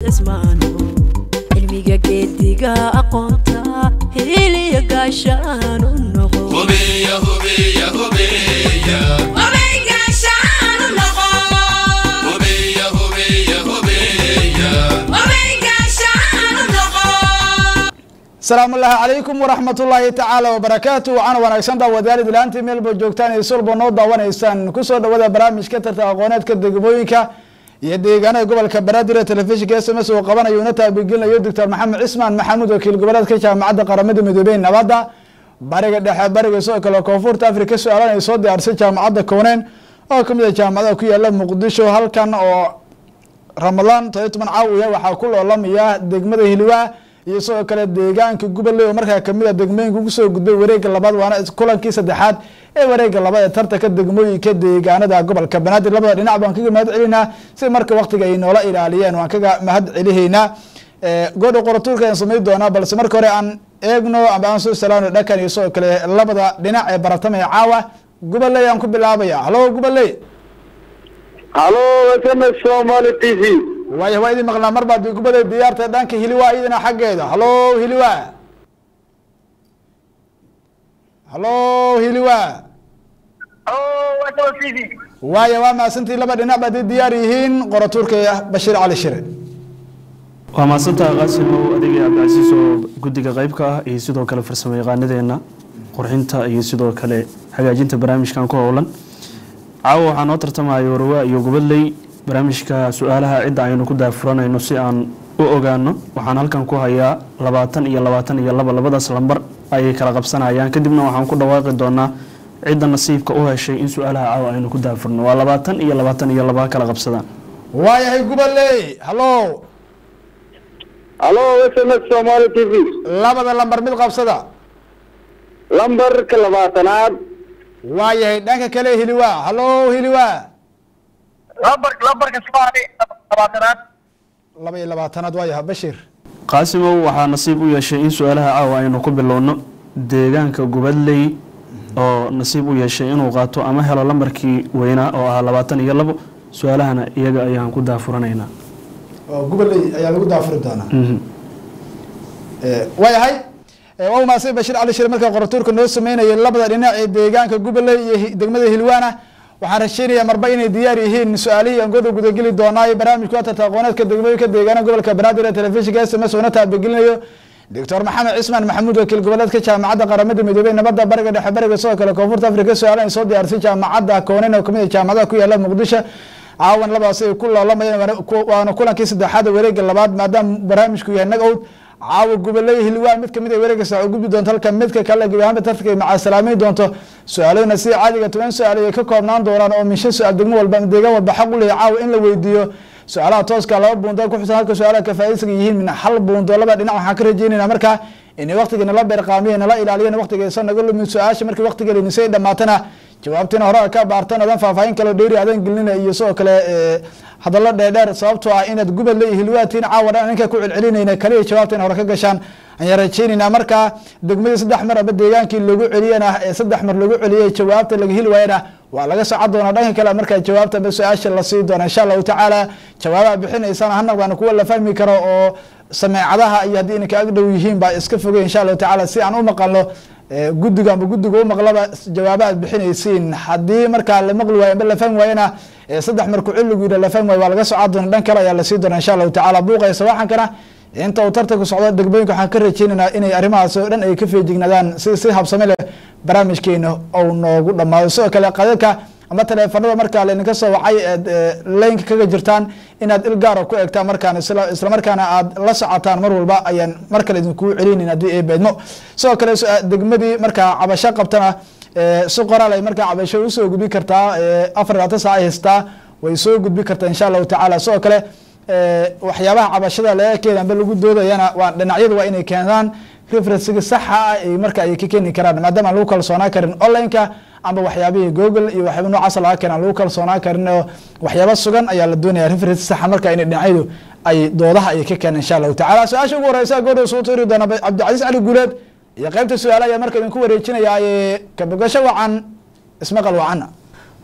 cismaano cilmiga geediga aqoonta hiliya gaashaan u noqo hubiya hubiya hubiya hubiya hubiya hubiya asalaamu ullaahi calaykum waraxmat ullaahi tacaala wabarakaatu waxaana wanaagsan daawadayaal ilaantii meelba joogtaan iyo sulba noo daawanaysaan kusoo dhawada barnaamijka tarta aqooneedka degmooyinka iyo deegaanada gobolka banaadir ee telefishinka s m s uu qabanayo una taabigelinayo doctor maxamed cismaan maxamuud wakiil goboleedka jaamacadda qaramada midoobey nabadda bariga dhexe bariga sidoo kale koonfurta afrika su-aalan ay soo diyaarisay jaamacadda kooneen oo kamid a jaamacadaha ku yaala muqdisho halkan oo ramadaan todoba toban caawiya waxaa ku loolamaya degmada hiliwaa iyo sidoo kale deegaanka goboley oo markaa kamid a degmooyinka kusoo gudbay wareega labaad waana kulankii saddexaad ee wareega labaad ee tartanka degmooyinka deegaanada gobolka banaadir labada dhinac baan kaga mahad celinaa si marka waktiga ay noola ilaaliyeen waan kaga mahad celihaynaa goodha qoratuurka aan samayn doonaa balse marka hore aan eegno ama aan soo salaano dhakan iyo sidoo kale labada dhinac ee baratamaya caawa goboley aan ku bilaabaya halo goboley halo sms somali t v waaya waa idin maqnaa mar baad gubada diyaarta dhanka hiliwa iyadana xaggeeda halo hiliwa halo hiliwa waaya waa mahadsantii laba dhinac baad diyaar yihiin qoratuurka bashiir cali shire waa mahadsantaha qaasimow adigii cabdicasiis oo guddiga qeybka ah iyo sidoo kale farsamo yaqaanadeena qurxinta iyo sidoo kale hagaajinta barnaamijkan ku howlan caawa waxaa noo tartamaya warwaa iyo gubadley barnaamijka su-aalaha cidda aynu ku daafuranayno si aan u ogaano waxaan halkan ku hayaa labaatan iyo labaatan iyo laba labadaas lambar ayay kala qabsanayaan kadibna waxaan ku dhawaaqi doonaa cidda nasiibka u heshay in su-aalaha caawa aynu ku daafurno waa labaatan iyo labaatan iyo laba kala qabsadaan waayahay goboley halo halo sms somali t v labada lambar mid qabsada lambarka labaatanaad waayahay dhanka kale hiliwa halo hiliwa lambarka labaatanaad laba iyo labaatanaad waayaha bashiir qaasimow waxaa nasiib u yeeshay in su-aalaha caawa aynu ku bilowno deegaanka gubadley oo nasiib u yeeshay inuu qaato ama helo lambarkii weynaa oo ahaa labaatan iyo labo su-aalahana iyaga ayaan ku daafuranaynaa oo goboley ayaa lagu daafuri doonaa waayahay waa umaasay bashiir cali shire markaa qoratuurka noo sameynayay labada dhinac ee deegaanka goboley iyo degmada hilwaana waxaan rajeynayaa marba inay diyaar yihiin su-aalihii aan goda gudageli doonaa barnaamijka tarta aqooneedka degmooyinka deegaana gobolka banaadir ee telefishinka s m s una taabagelinayo doctor maxamed cismaan maxamuud wakiil goboleedka jaamacadda qaramada midoobey nabadda bariga dhexe bariga sidoo kale koonfurta afrika su-aal ay soo diyaarisay jaamacadda koonen oo kamid a jaamacadaha ku yaala muqdisho caawan labadaas ay ku loolamayeen waana kulankii saddexaad wareega labaad maadaama barnaamijku yahay nag owd caawa goboley hilwaa mid kamid a wareega sax gudbi doonto halka midka kale gebi ahaanba tartanka ay macasalaameyn doonto su-aalooyina sida caadiga toban su-aal ay ka koobnaan doonaan oo min shan su-aal degmo walba ama deegaan walba xaq u leeya caawa in la weydiiyo su-aalaha tooska laba buundo ku xusan halka su-aalaha kafaaidiska yihiin min hal buundo laba dhinac waxaan ka rajeynayna markaa inay waqtiga nala beerqaamiye nala ilaaliyan waqtigaysa naga lumin su-aasha markii waqtigeenisay dhamaatana jawaabtiina hore ka baartan adan faahfaahin kale dheeri adan gelina iyo sidoo kale hadallo dheerdheer sababtoo ah inaad gubadle iyo hilwaatiin caawa dhan ninka ku celcelinayna kaliya jawaabtiina hore ka gashaan ayaan rajeynaynaa markaa degmadii saddex mar aba deegaankii lagu celiyana ee saddex mar lagu celiyay jawaabta laga heli waayana waa laga socon doonaa dhanka kale markaa jawaabta ba su-aasha la sii doona insha allahu tacaala jawaabaha bixinaysana ha noqdaan kuwa la fahmi karo oo sameecadaha iyo haddii inaka ag dhow yihiin baa iska fogay insha allahu tacaala si aan u maqalno guddiga amba guddiga u maqlaba jawaaba aad bixinaysiin haddii markaa la maqli waayo amba la fahmi waayana saddex marku cilligu yidha la fahmi waayo waa laga socon doona dhan kale ayaa lasii doona insha allahu tacaala buuqaysa waxankana inta uu tartanku socdo degmooyinka waxaan ka rajeynaynaa inay arrimahaas oo dhan ay ka feejignaadaan si si habsame leh barnaamijkeena ou noogu dhamaado sidoo kale qadadka ama taleefanada markaa laydinka soo wacay eed laynka kaga jirtaan inaad il gaara ku eegtaan markaan isla markaana aad la socotaan mar walba ayaan mar kale idinkuu celinin haddii ay beedmo sidoo kale degmadii markaa cabasho qabtana si qoraal ay markaa cabasho usoo gudbi kartaa afar labaatan saac ay haystaa way soo gudbi kartaa insha allahu tacaala sidoo kale waxyaabaha cabashada laga keena amba lagu doodayana waa dhinacyada waa inay keenaan referensiga saxa ah ay marka ay ka keeni karaan maadaama aan lagu kalsoonaan karin online-ka amba waxyaabihii google iyo waxyaaba noocaas laga keena aan lagu kalsoonaan karin oo waxyaaba sugan ayaa la doonaya referensi saxa marka inay dhinacyadu ay doodaha ay ka keenaan insha allahu tacala su-aasha ugu horeysa goodhow soo tuuri doona cabdicasiis cali guuleed iyo qeybta su-aala ayaa marka idinku wareejinaya kabogasho wacan ismaqal wacana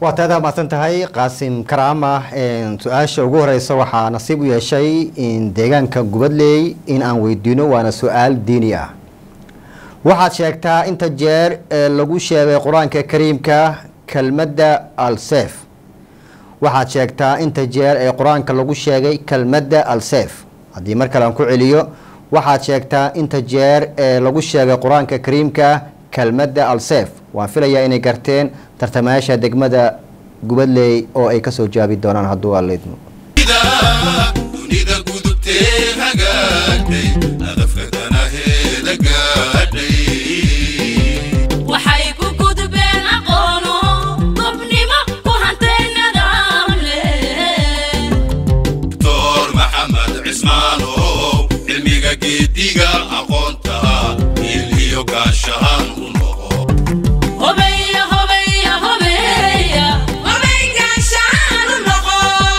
waa taada mahadsan tahay qaasim karaama een, su-aasha ugu horeysa waxaa nasiib u yeeshay in deegaanka gubadley in aan weydiino waana su-aal diini ah waxaad sheegtaa inta jeer ee lagu sheegay qur-aanka kariimka kelmadda alsef waxaad sheegtaa inta jeer ee qur-aanka lagu sheegay kelmadda alsef haddii mar kale aan ku celiyo waxaad sheegtaa inta jeer ee lagu sheegay qur-aanka kariimka kelmadda alsef waan filayaa inay garteen tartamayaasha degmada gubadley oo ay kasoo jaabi doonaan hadduu allaidmo dunida gudubtee hagaagtay hadafka danaheeda gaadhay waxay ku gudbeen aqoono gobnimo ku hantay nidaam leh doctor maxamed cismaanow cilmiga geediga aqoonta il iyo gaashahaan u noqo hobeya hobeya hobeya hobey gaashaan u noqo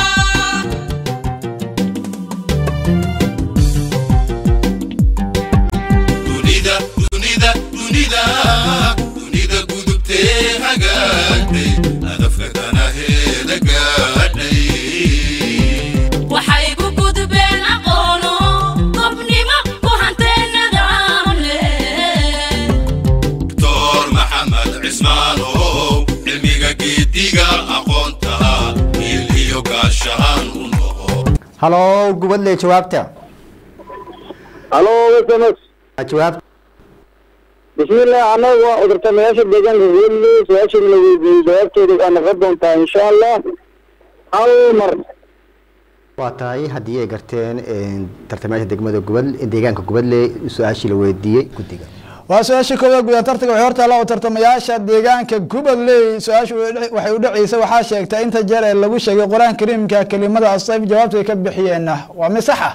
dunida dunida dunida dunida gudubtee hagaagtay hadafka danaheeda gaadhay waxay ku gudbeen aqoono gobnimo ku hantay nidaam leh doctor maxamed cismaanow cilmiga geediga aqoonta il iyo gaashahaan u noqo halo gubadley jawaabta halo sms jawaab bismillah anagu waa tartamayaasha deegaanka weli su-aashan la weydiiyey jawaabteeda waa noqon doontaa insha allah hal mar waa tahay haddii ay garteen een, tartamayaasha degmada gubad deegaanka gubadley su-aashii la weydiiyey guddiga waa su-aasha koowaad guda tartanka waxay hortaala oo tartamayaasha deegaanka gubadley su-aashu waxay u dhaceysa waxaa sheegta inta jeer ee lagu sheegay qur-aan kariimka kelimada asayf jawaabta ay ka bixiyeenna waa misaxa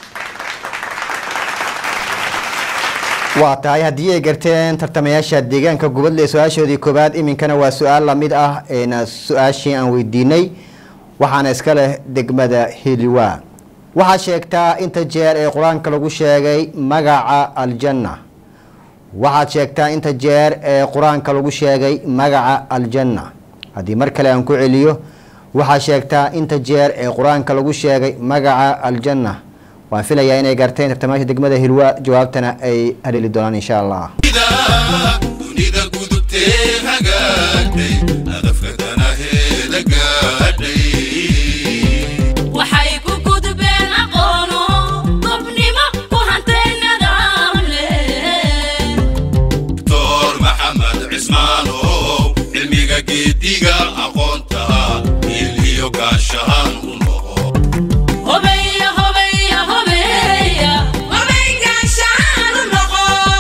waa tahay haddii ay garteen tartamayaasha deegaanka gubadley su-aashoodii koowaad iminkana waa su-aal lamid ah eena su-aashii aan weydiinay waxaana iska leh degmada hiliwa waxaad sheegtaa inta jeer ee qur-aanka lagu sheegay magaca aljanna waxaad sheegtaa inta jeer ee qur-aanka lagu sheegay magaca aljanna haddii mar kale aan ku celiyo waxaad sheegtaa inta jeer ee qur-aanka lagu sheegay magaca aljanna waan filayaa inay garteen tartamayaasha degmada hilwa jawaabtana ay haleeli doonaan insha allah dunida gudubtee hagaagtay hadafka danaheeda gaadhay waxay ku gudbeen aqoono gobnimo ku hantay nidaam leh doctor maxamed cismaanow cilmiga geediga aqoonta il iyo gaashahaan u noqo hobeya hobeya hobeya hobey gaashaan u noqo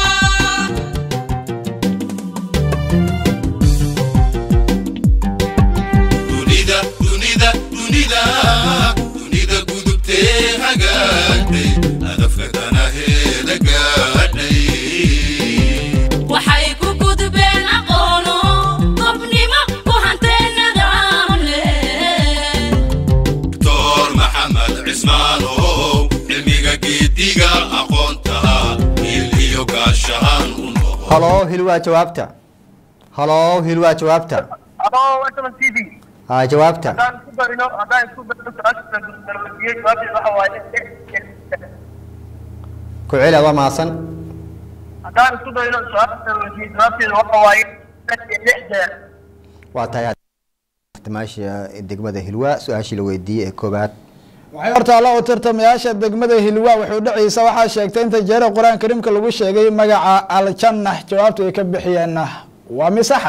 dunida dunida dunida dunida gudubtee hagaagtay hadafka danaheeda gaadhay waxay ku gudbeen aqoono gobnimo ku hantay nidaam leh doctor maxamed cismaanow cilmiga geediga aqoonta il iyo gaashahaan u noqo halo hilwa jawaabta halo hilwa jawaabta halo sms t v ha jawaabta haddaan isku darino haddaan isku darino su-aasha la weydiiyey jawaabteeda waxa waaye ku celi adoo mahadsan haddaan isku darino su-aasha la weydiiyey jawaabteeda waxa waaye lix jeer waa tahay tartamayaasha degmada hilwa su-aashii la weydiiyey ee koobaad waxay hortaala oo tartamayaasha degmada hilwa waxay u dhaceysa waxaa sheegtay inta jeer ee qur-aan kariimka lagu sheegay magaca aljanna jawaabta ay ka bixiyeenna waa misaxa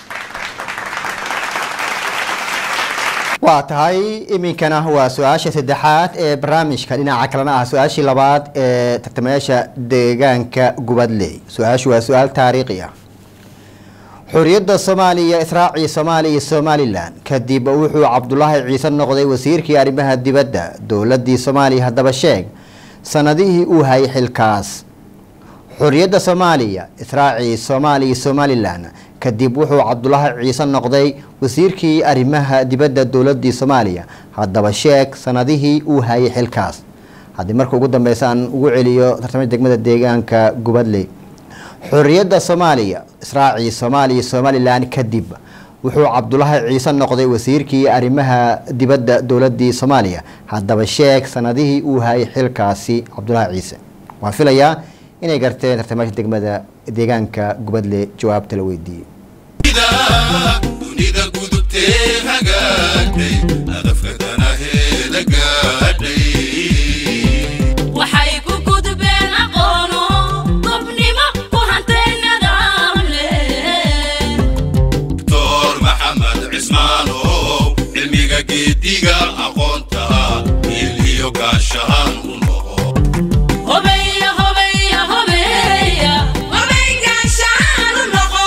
waa tahay iminkana waa su-aasha saddexaad ee barnaamijka dhinaca kalena ah su-aashii labaad ee tartamayaasha deegaanka gubadley su-aashu waa su-aal taariikhi ah xuriyadda soomaaliya israacii soomaaliya iyo somalilan kadib wuxuu cabdulaahi ciise noqday wasiirkii arrimaha dibadda dowladii soomaaliya haddaba sheeg sanadihii uu hayay xilkaas xuriyadda soomaaliya israacii soomaaliya iyo somalilan kadib wuxuu cabdulaahi ciise noqday wasiirkii arrimaha dibadda dowladii soomaaliya haddaba sheeg sanadihii uu hayay xilkaas haddii marka ugu dambeysa aan ugu celiyo tartamada degmada deegaanka gubadley xuriyadda soomaaliya israacii soomaaliya iyo somalilan kadib wuxuu cabdulaahi ciise noqday wasiirkii arrimaha dibadda dowladii soomaaliya haddaba sheeg sanadihii uu hayay xilkaasi cabdulaahi ciise waan filayaa inay garteen tartamaasha degmada deegaanka gubadle jawaabta la weydiiyey dunida gudubtee hagaagtay hadafka danaheeda gaadhay waxay ku gudbeen aqoono gobnimo ku hantay nidaam leh doctor maxamed cismaanow cilmiga geediga aqoonta il iyo gaashahaan u noqo hobeya hobeya hobeya hobey gaashaan u noqo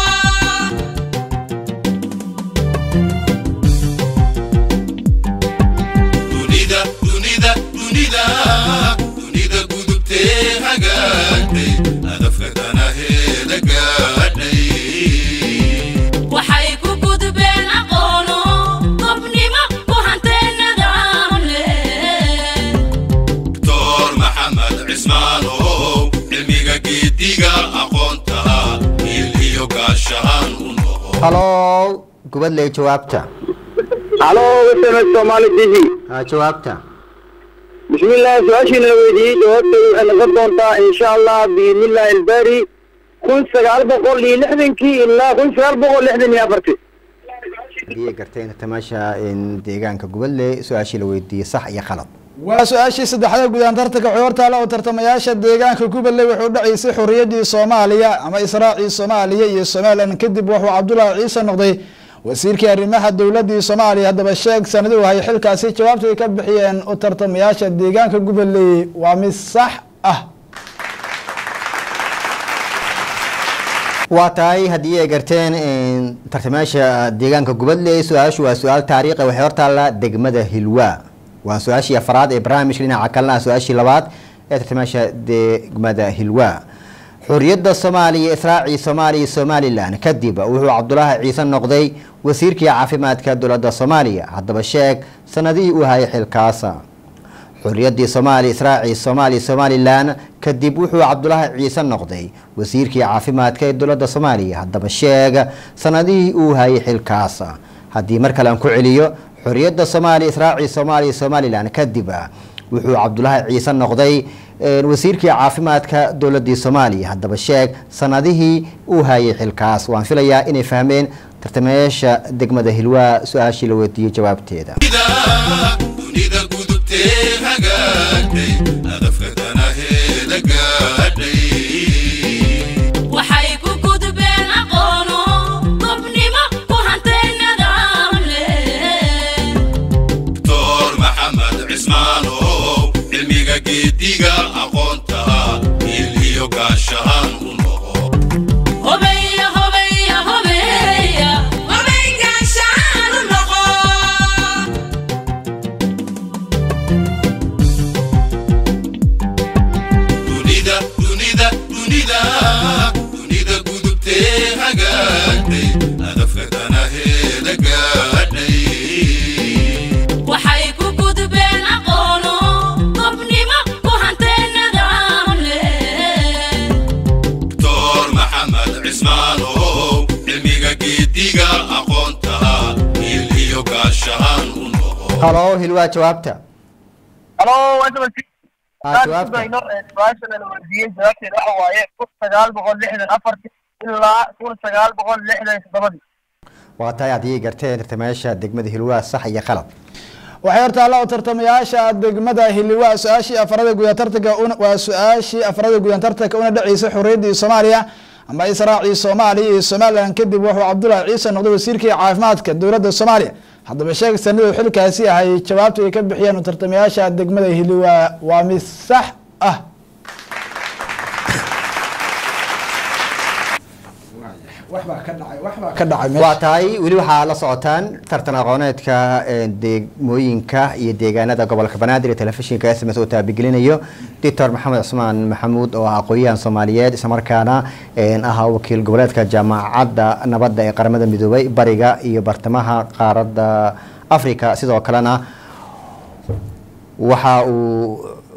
dunida dunida dunida dunida gudubtee hagaagtay hadafka danaheeda gaadhay waxay ku gudbeen aqoono gobnimo ku hantay nidaam leh doctor maxamed cismaanow cilmiga geediga aqoonta il iyo gaashahaan u noqo halo gubadle jawaabta halo sms somali t v ha jawaabta bismillaah su-aashiina la weydiiyey jawaabteedu waxay noqon doontaa insha allah biidnillahi ilbari kun sagaal boqol iyo lixdankii ilaa kun sagaal boqol lixdan iyo afartii hadii ay garteen tartamaasha deegaanka gubadle su-aashii la weydiiyey sax iyo khalad waa su-aashii saddexda guudaan tartanka xoortaale oo tartamayaasha deegaanka gubadley wuxuu dhacaysay xorriyaddii soomaaliya ama israacii soomaaliya iyo somalilan kadib wuxuu cabdulaahi ciise noqday wasiirkii arrimaha dowladii soomaaliya haddaba sheeg sanadii uu hayay xilkaasi jawaabta ay ka bixiyeen u tartamayaasha deegaanka gubadley waa mid sax ah waa tahay haddii ay garteen tartamayaasha deegaanka gubadley su-aashu waa su-aal taariikhi waxay hortaalla degmada hilwa waa su-aashii afraad ee barnaamijka dhinaca kalena ah su-aashii labaad ee tartamayaasha degmada hilwa xorriyadda soomaaliya israacii soomaaliya iyo somalilan kadib wuxuu cabdulaahi ciise noqday wasiirkii caafimaadka dowladda soomaaliya haddaba sheeg sanadihii uu hayay xilkaasa xorriyaddii soomaaliya israacii soomaaliya somalilan kadib wuxuu cabdulaahi ciise noqday wasiirkii caafimaadka ee dowladda soomaaliya haddaba sheeg sanadihii uu hayay xilkaasa haddii mar kale aan ku celiyo xorriyadda soomaaliya israacii soomaaliya somalilan kadib wuxuu cabdulaahi ciise noqday wasiirkii caafimaadka dowladii soomaaliya haddaba sheeg sanadihii uu hayay xilkaas waan filayaa inay fahmeen tartamayaasha degmada hilwaa su-aashii la weydiiyey jawaabteeda dunida gudubtee hagaagtay hadafka danaheeda gaadhay waxay ku gudbeen aqoono gobnimo ku hantay nidaam leh doctor maxamed cismaanow cilmiga geediga aqoonta il iyo gaashahaan u noqo hobeya hobeya hobeya hobey gaashaan u noqo dunida dunida dunida dunida gudubtee hagaagtay hadafka danaheeda gaadhay waxay ku gudbeen aqoono gobnimo ku hantay nidaam leh doctor maxamed cismaanow cilmiga geediga aqoonta il iyo gaashahaan u noqo halo hilwaa jawaabta halo ha jawaabta su-aashana la weydiiyey jawaabteeda waxa waaye kun sagaal boqol lixdan afartii ilaa kun sagaal boqol lixdan toddobadii waa tahay haddii ay garteen tartamayaasha degmada hilwaa sax iyo khalad waxay hortaalla oo tartamayaasha degmada hiliwaa su-aashii afarada gudan tartanka waa su-aashii afarada gudan tartanka una dhaceysay xorriyaddii soomaaliya ama israacii soomaaliya iyo somalilan kadib wuxuu cabdulaahi ciise noqday wasiirkii caafimaadka dowladda soomaaliya haddaba sheeg sanaduu xilkaasi ahay jawaabta ay ka bixiyeen u tartamayaasha degmada hiliwaa waa mid sax ah waxbaa ka dhacay waxbaa ka dhacay meesha. waa tahay weli waxaa la socotaan tartan aqooneedka ee, degmooyinka iyo deegaanada gobolka banaadir ee telefishinka s m s oo taabigelinayo doctor maxamed cusmaan maxamuud oo ah aqoon-yahan soomaaliyeed islamarkaana een, ahaa wakiil goboleedka jaamacadda nabadda ee qaramada midoobay bariga iyo bartamaha qaaradda africa sidoo kalena waxa uu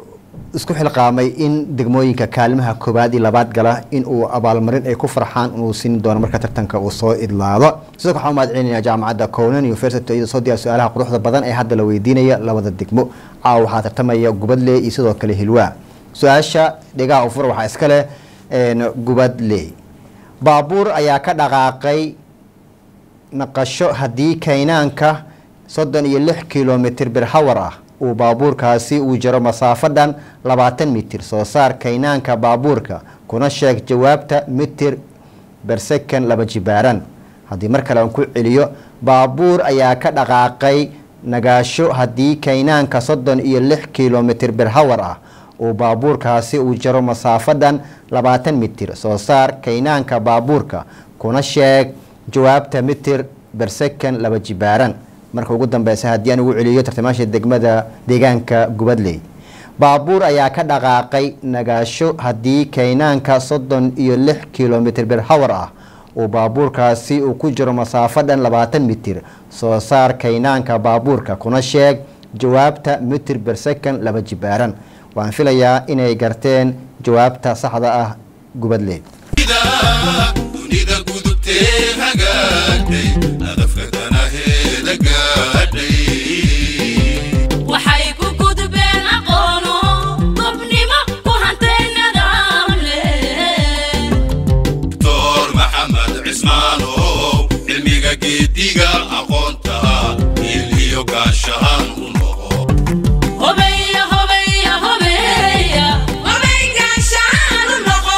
isku xilqaamay in degmooyinka kaalimaha koobaad iyo labaad gala in uu abaalmarin ay ku farxaan inuu siin doono marka tartanka uu soo idlaado sidoo kale waxaan u mahad celinaya jaamacadda conan university iyadoo soo diyaar su-aalaha quruxda badan ee hadda la weydiinaya labada degmo caawa waxaa tartamaya gubadley iyo sidoo kale hilwaa su-aasha dhegaha ufur waxaa iska leh gubadley baabuur ayaa ka dhaqaaqay naqasho haddii kaynaanka soddon iyo lix kilomitr birhawar ah uu baabuurkaasi uu jaro masaafo dhan labaatan mitir soo saar kaynaanka baabuurka kuna sheeg jawaabta mitir bersekan laba jibaaran haddii mar kale aan ku celiyo baabuur ayaa ka dhaqaaqay nagaasho haddii kaynaanka soddon iyo lix kilomitr birhawar ah uu baabuurkaasi uu jaro masaafo dhan labaatan mitir soo saar kaynaanka baabuurka kuna sheeg jawaabta mitir bersekan laba jibaaran marka ugu dambeysa haddii aan ugu celiyo tartamaasha degmada deegaanka gubadley baabuur ayaa ka dhaqaaqay nagaasho haddii kaynaanka soddon iyo lix kilomitr birhawar ah uu baabuurkaasi uu ku jiro masaafo dhan labaatan mitir soo saar kaynaanka baabuurka kuna sheeg jawaabta mitir bersekan laba jibaaran waan filayaa inay garteen jawaabta saxda ah gubadley dunida gudubtee hagaagtay hadafka danaheeda gaadhay waxay ku gudbeen aqoono gobnimo ku hantay nidaam leh doctor maxamed cismaanow cilmiga geediga aqoonta il iyo gaashahaan u noqo hobeya hobeya hobeya hobey gaashaan u noqo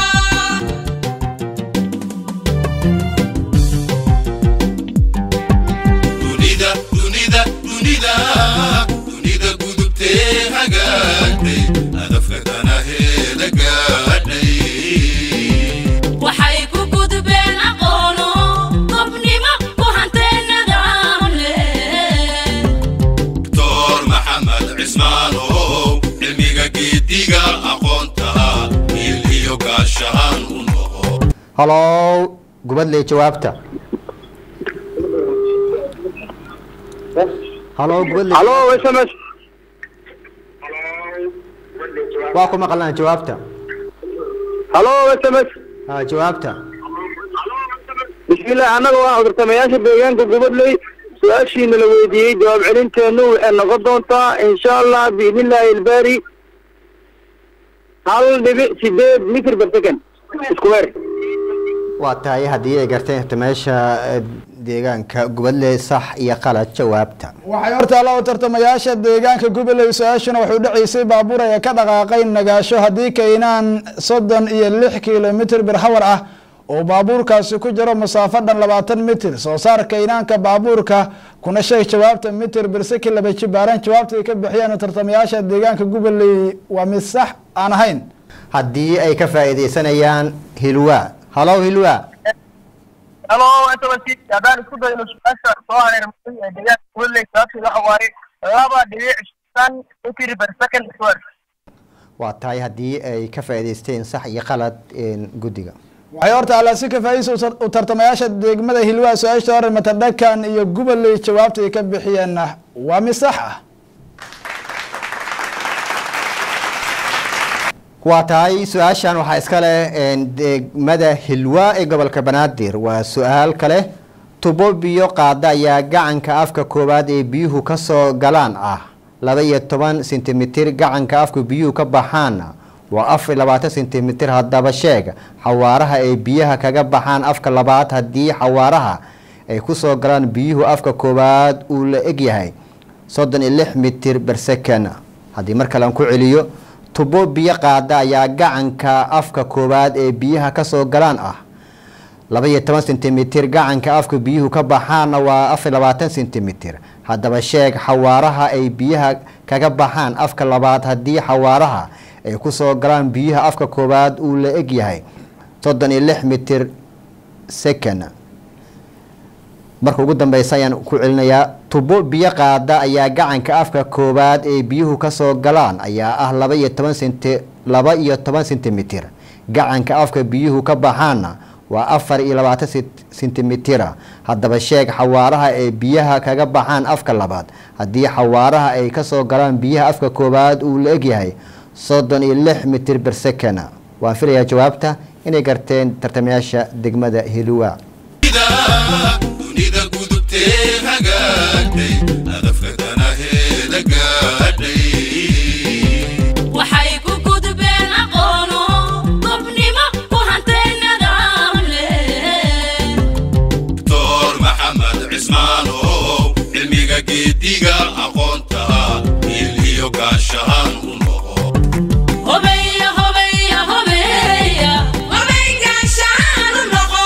dunida dunida dunida dunida gudubtee hagaagtay hadafka danaheeda gaadhay waxay ku gudbeen aqoono gobnimo ku hantay nidaam leh doctor maxamed cismaanow cilmiga geediga aqoonta il iyo gaashahaan u noqo halow gubadley jawaabta halow gubadley halo sms waa ku maqalnaa jawaabta halo sms ha jawaabta bismillah annaga waa cudurtamayaasha deegaanka gubadley su-aashiina la weydiiyey jawaab celinteennu waxay noqon doontaa insha allah biidnillaahi ilbaari hal dhibic sideed mitr per second isku weer waa tahay haddii ay garteen tartamayaasha eh, deegaanka gubadley sax iyo qalad jawaabta waxay hortaalla u tartamayaasha deegaanka goboley su-aashuna waxay u dhaceysay baabuur ay ka dhaqaaqay nagaasho haddii kaynaan soddon iyo lix kilomitr birhawar ah oo baabuurkaasi ku jiro masaafo dhan labaatan mitir soo saar kaynaanka baabuurka kuna sheeg jawaabta mitir birseki laba jibaaran jawaabta ay ka bixiyeen tartamayaasha deegaanka goboley waa mid sax aan ahayn haddii ay ka faa'iidaysanayaan hilwa halow hilwa halo sms haddaan isku dayno su-aasha soo hareermatay ee deegaanka kuweley sababteed waxa waaye laba dhibic shan mitr per second square waa tahay haddii ay ka faa'iidaysteen sax iyo qalad een, guddiga waxay horta alla si kafaa'idaysa u tar- u tartamayaasha degmada hilwaa su-aashta hore matadhakan iyo goboley jawaabta ay ka bixiyeenna waa mid sax ah waa tahay su-aashan waxaa iska leh een, degmada hilwa ee gobolka banaadir waa su-aal kale tubo biyo qaada ayaa gacanka afka koowaad ee biyuhu kasoo galaan ah laba iyo toban sentimitir gacanka afka biyuhu ka baxaana waa afar iyo labaatan sentimitir haddaba sheeg xawaaraha ay biyaha kaga baxaan afka labaad haddii xawaaraha ay kusoo galaan biyuhu afka koowaad uu la egyahay soddon iyo lix mitir bersekan haddii mar kale aan ku celiyo tubo biyo qaada ayaa gacanka afka koowaad ee biyaha kasoo galaan ah laba iyo toban sentimitir gacanka afka biyuhu ka baxaana waa afar iyo labaatan sentimitir haddaba sheeg xawaaraha ay biyaha kaga baxaan afka labaad haddii xawaaraha ay kusoo galaan biyaha afka koowaad uu la egyahay soddon iyo lix mitir second marka ugu dambeysa ayaan ku celinayaa tubo biyo qaada ayaa gacanka afka koowaad ee biyuhu kasoo galaan ayaa ah laba iyo toban senti laba iyo toban sentimitir gacanka afka biyuhu ka baxaana waa afar iyo labaatan sent- sentimitira haddaba sheeg xawaaraha ee biyaha kaga baxaan afka labaad haddii xawaaraha ay kasoo galaan biyaha afka koowaad uu la egyahay soddon iyo lix mitir ber second waan filayaa jawaabta inay garteen tartamayaasha degmada hilwa dunida gudubtee hagaagtay hadafka danaheeda gaadhay waxay ku gudbeen aqoono gobnimo ku hantay nidaam leh doctor maxamed cismaanow cilmiga geediga aqoonta il iyo gaashahaan u noqo hobeya hobeya hobeya hobey gaashaan u noqo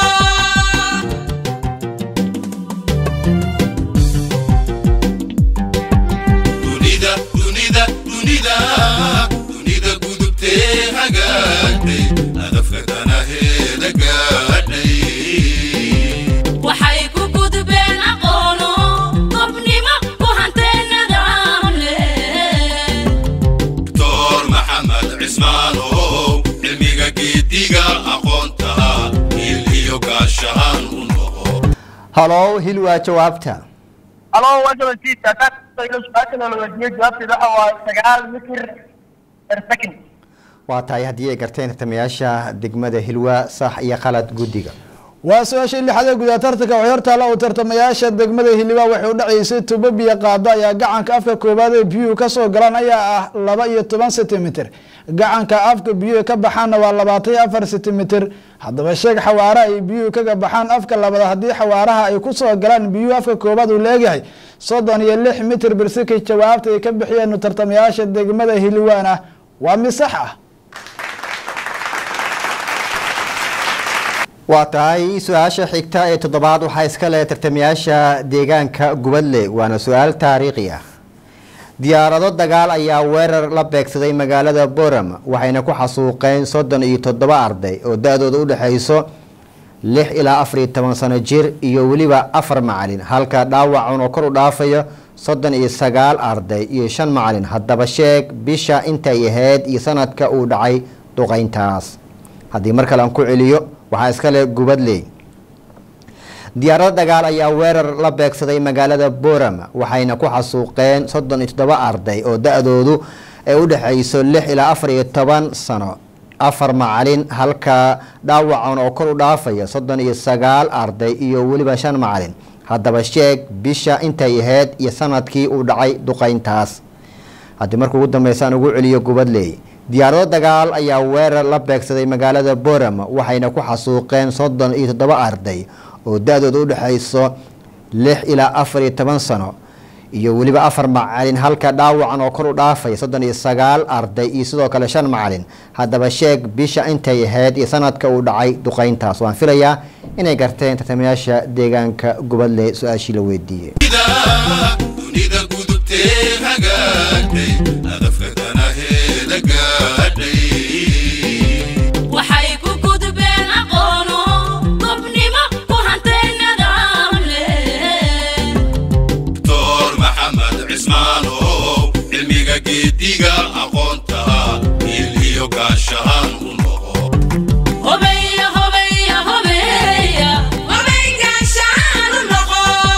dunida dunida dunida dunida gudubtee hagaagtay hadafka danaheeda gaadhay waxay ku gudbeen aqoono gobnimo ku hantay nidaam leh doctor maxamed cismaanow cilmiga geediga aqoonta il iyo gaashahaan u noqo halow hilwa jawaabta halo wajaban siis haddaan kusayno su-aasha la weydiiyey jawaabteeda waxa waaye sagaal mitir per second waa tahay haddii ay garteen tartamayaasha degmada hilwa sax iyo qalad guddiga waa su-aashii lixaad ee gudaha tartanka waxay hortaalla uu tartamayaasha degmada hiliba waxay u dhaceysay tubo biyo qaado ayaa gacanka afka koowaad ee biyuhu kasoo galaan ayaa ah laba iyo toban sentimitir gacanka afka biyuhu ka baxaanna waa labaatan iyo afar sentimitir haddaba sheeg xawaare ay biyuhu kaga baxaan afka labaad haddii xawaaraha ay kusoo galaan biyuhu afka koowaad uu leegyahay soddon iyo lix mitir birsikay jawaabta ay ka bixiyeen tartamayaasha degmada hiliwaana waa mid sax ah waa tahay su-aasha xigta ee toddobaad waxaa iska leh tartamayaasha deegaanka gubadle waana su-aal taariikhi ah diyaarado dagaal ayaa weerar la beegsaday magaalada boram waxayna ku xasuuqeen soddon iyo toddoba arday oo da-dooda u dhexayso lix ilaa afar iyo toban sano jir iyo weliba afar macalin halka dhaawacan oo kor u dhaafayo soddon iyo sagaal arday iyo shan macalin haddaba sheeg bisha intay ahayd iyo sanadka uu dhacay duqeyntaas haddii mar kale aan ku celiyo waxaa iska leh gubadley diyaarado dagaal ayaa weerar la beegsaday magaalada boram waxayna ku xasuuqeen soddon iyo toddoba arday oo da-doodu ay u dhexayso lix ilaa afar iyo toban sano afar macalin halka dhaawacan oo kor u dhaafaya soddon iyo sagaal arday iyo weliba shan macalin haddaba sheeg bisha intay ahayd iyo sanadkii uu dhacay duqeyntaas haddii marka ugu dambeysa aan ugu celiyo gubadley diyaarado dagaal ayaa weerar la beegsaday magaalada boram waxayna ku xasuuqeen soddon iyo toddoba arday oo da-dooda u dhexayso lix ilaa afar iyo toban sano iyo weliba afar macalin halka dhaawacan oo kor u dhaafaya soddon iyo sagaal arday iyo sidoo kale shan macalin haddaba sheeg bisha intay ahayd iyo sanadka uu dhacay duqeyntaas waan filayaa inay garteen tartamayaasha deegaanka gubadle su-aashii la weydiiyey dunida gudubtee hagaagtay hadafka danaheeda gaadhay waxay ku gudbeen aqoono gobnimo ku hantay nidaam leh doctor maxamed cismaanow cilmiga geediga aqoonta il iyo gaashahaan u noqo hobeya hobeya hobeya hobey gaashaan u noqo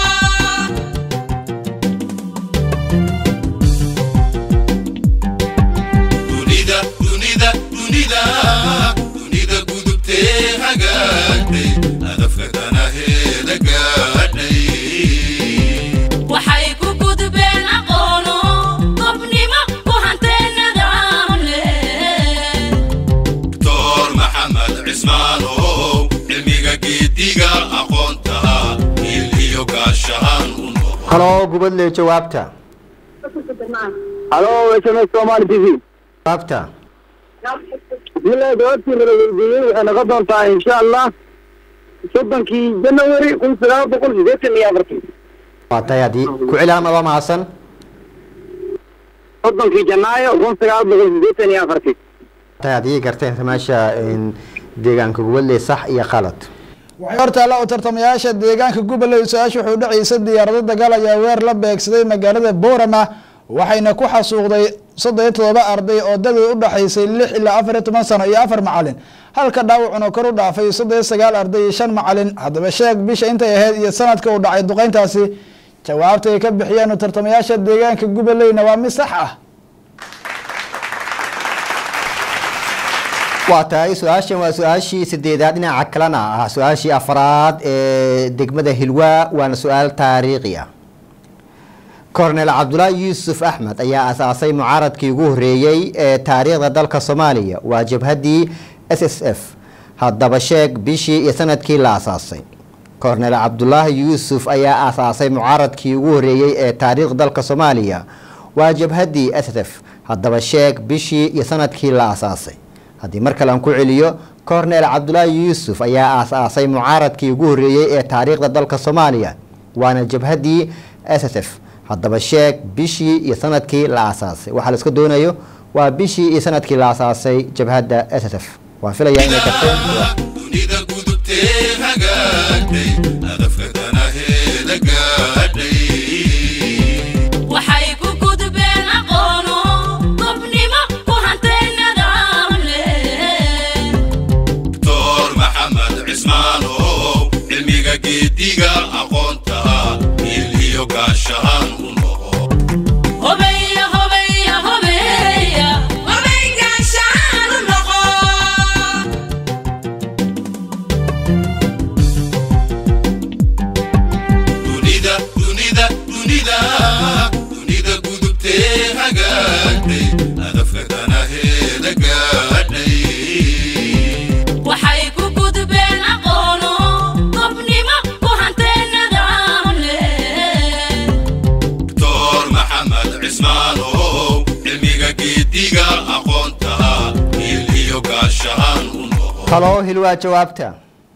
dunida dunida dunida dunida gudubtee hagaagtay hadafka danaheeda gaadhay waxay ku gudbeen aqoono gobnimo ku hantay nidaam leh doctor maxamed cismaanow cilmiga geediga aqoonta il iyo gaashahaan u noqo halo gubadle jawaabta halo sms somali t v jawaabta bismillahi jawaabtii nala weydiiyey waxay noqon doontaa insha allah soddonkii january kun sagaal boqol sideetan iyo afartii waa tahay haddii ku celi ama waa mahadsan soddonkii janaayo kun sagaal boqol sideetan iyo afartii tahay haddii garteen tartamayaasha deegaanka gubadle sax iyo qalad waxay hortaalla u tartamayaasha deegaanka goboley su-aasha wuxuu dhacaysa diyaarado dagaal ayaa weer la beegsaday magaalada boorama waxayna ku xasuuqday soddon iyo todoba arday oo dadooda u dhaxaysay lix ilaa afar iyo toban sano iyo afar macalin halka dhaawacuna kor u dhaafay soddon iyo sagaal arday iyo shan macalin haddaba sheeg bisha intay ahayd iyo sanadka uu dhacay duqeyntaasi jawaabta ay ka bixiyeen tartamayaasha deegaanka goboleyna waa mid sax ah waa tahay su-aashan waa su-aashii sideedaad dhinaca kalena ah su-aashii afraad ee degmada hilwaa waana su-aal taariikhi ah kornel cabdulaahi yuusuf axmed ayaa asaasay mucaaradkii ugu horeeyey ee taariikhda dalka soomaaliya waa jabhaddii s s f haddaba sheeg bishii iyo sanadkii la asaasay kornel cabdulaahi yuusuf ayaa asaasay mucaaradkii ugu horeeyey ee taariikhda dalka soomaaliya waa jabhaddii s s f haddaba sheeg bishii iyo sanadkii la asaasay haddii mar kale aan ku celiyo kornel cabdulaahi yuusuf ayaa aas-aasay mucaaradkii ugu horeeyey ee taariikhda dalka soomaaliya waana jabhaddii s s f haddaba sheeg bishii iyo sanadkii la aasaasay waxaa la iska doonayo waa bishii iyo sanadkii la aasaasay jabhadda s s f waan filayaa inay karteen dunida gudubtee hagaagtay hadafka danaheeda gaadhay waxay ku gudbeen aqoono gobnimo ku hantay nidaam leh doctor maxamed cismaanow cilmiga geediga aqoonta il iyo gaashahaan u noqo hobeya hobeya hobeya hobey gaashaan u noqo dunida dunida dunida dunida gudubtee hagaagtay hadafka danaheeda gaadhay waxay ku gudbeen aqoono gobnimo ku hantay nidaam leh doctor maxamed cismaanow cilmiga geediga aqoonta il iyo gaashahaan u noqo halo hilwaa jawaabta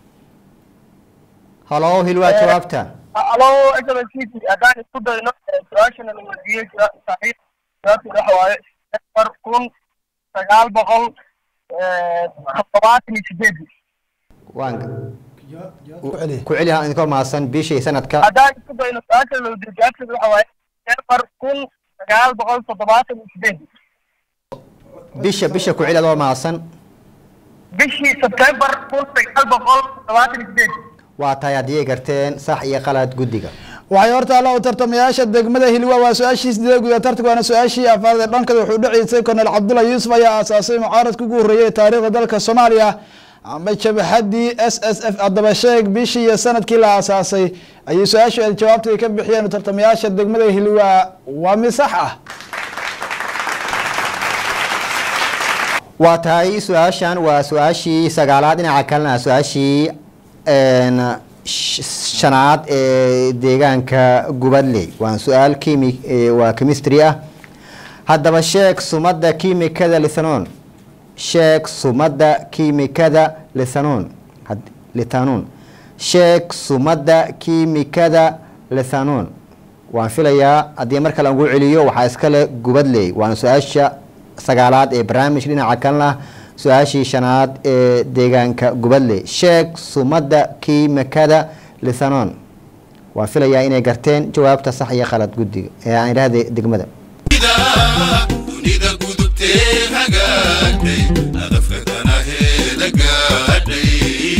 halo hilwaa jawaabta alo sbct haddaan isku dayno su-aashana la weydiiyey saxiix jawaabteed waxa waaye afar kun sagaal boqol toddobaatan iyo sideedii waan ku celiya ku celi idinkoo mahadsan bishii sanadka haddaan isku dayno su-aashana la weydiiyey jawaabteed waxa waaye afar kun sagaal boqol toddobaatan iyo sideedii bisha bisha ku celi adoo mahadsan bishii sebtembar kun sagaal boqol toddobaatan iyo sideedii waa tahay haddii ay garteen sax iyo qalad guddiga waxay horta alla u tartamayaasha degmada hilwa waa su-aashii sideed guda tartanka waana su-aashii afaad ee dhankada wuxuu dhaceysay kornel cabdulla yuusuf ayaa aasaasay mucaaradka ugu horreeyay ee taariikhda dalka soomaaliya ama jabhadii s s f haddaba sheeg bishii iyo sanadkii la aasaasay ayay su-aashu ay jawaabta ka bixiyeen tartamayaasha degmada hilwa waa mid sax ah waa tahay su-aashan waa su-aashii sagaalaad dhinaca kalena su-aashii een, sh- shanaad ee deegaanka gubadley waa su-aal kimi ee, waa chemistry ah haddaba sheeg sumadda kiimikada lithanon sheeg sumadda kiimikada lithanon had- lithanon sheeg sumadda kiimikada lithanon waan filayaa haddii mar kale aan ugu celiyo waxaa iskale gubadley waana su-aasha sagaalaad ee barnaamijka dhinaca kalena su-aashii shanaad ee deegaanka gubadley sheeg sumadda kiimikada lithanon waan filayaa inay garteen jawaabta sax iyo khalad guddiga ee aan idhaahda degmada dunida dunida gudubtee hagaagtay hadafka danaheeda gaadhay